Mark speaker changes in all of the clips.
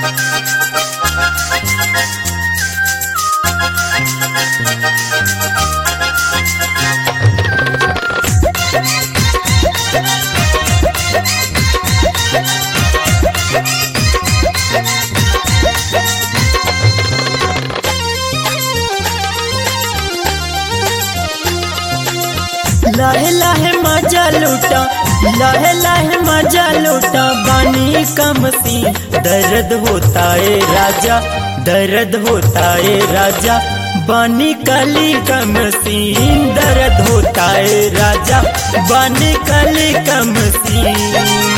Speaker 1: लहे लहे मजा लूटा लहे लहे मजा लूटा बानी कम सी दर्द होता है राजा दर्द होता है राजा बानी कली कम सीन दर्द होता है राजा बानी कली कम सीन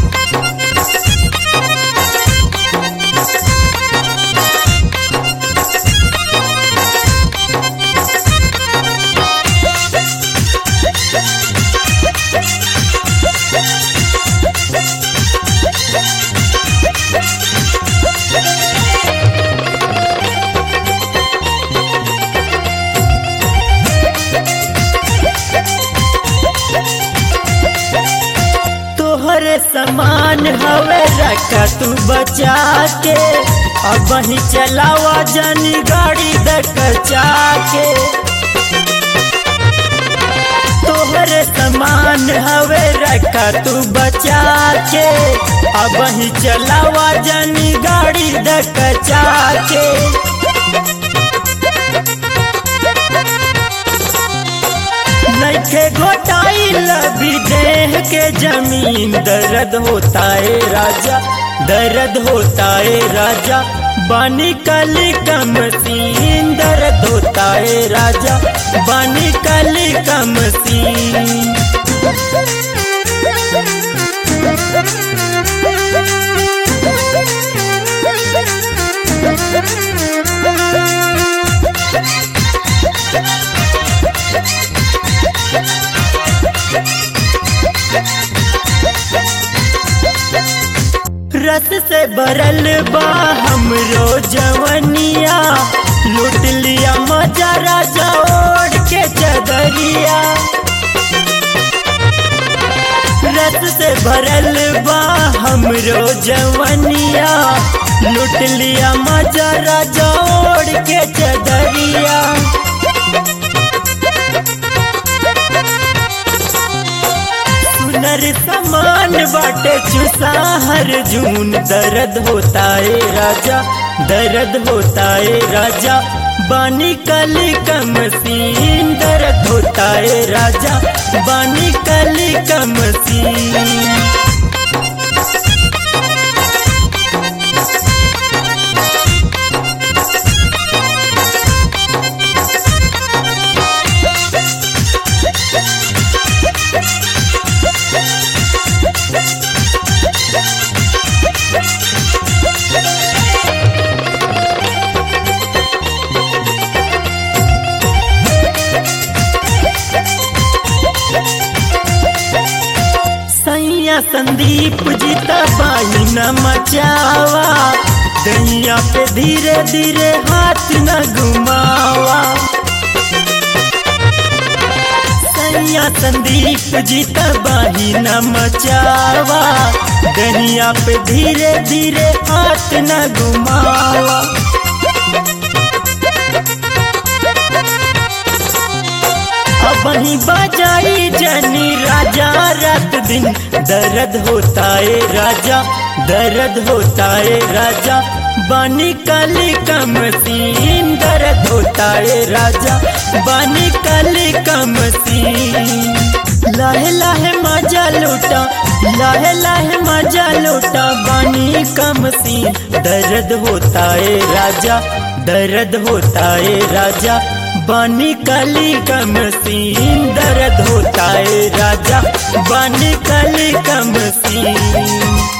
Speaker 1: तोहरे समान हवे रखा तू बचा के अब ही चलावा जानी गाड़ी दकचा के तोहरे समान हवे रखा तू बचा के अब ही चलावा जानी गाड़ी दकचा के नखे घोटाई लबी देह के जमीन दर्द होता है राजा दर्द होता है राजा बानी कली कम सीन दर्द होता है राजा बानी कली कम सीन रस से भरल बा हमरो जवनिया लूट लिया मजा राजा ओढ़ के चदरिया रस से भरल बा हमरो जवनिया लूट लिया मजा राजा ओढ़ के चदरिया सुनर समान बाटे चुसा हर जून दर्द होता है राजा दर्द होता है राजा बानी कली कम सीन दर्द होता है राजा बानी कली कम सीन सैया संदीप जी तबाही न मचावा दैया पे धीरे धीरे हाथ न घुमावा सैया संदीप जी तबाही न मचावा दैया पे धीरे धीरे हाथ न घुमावा वही बजाई जनी राजा रात दिन दर्द होता है राजा दर्द होता है राजा बानी काली कम सीन दर्द होता है राजा बानी काली कम सीन लाहे लाहे मजा लूटा लाहे लाहे मजा लूटा बानी कम सीन दर्द होता है राजा दर्द होता है राजा बानी काली कम सीन दर्द होता है राजा बानी काली कम सीन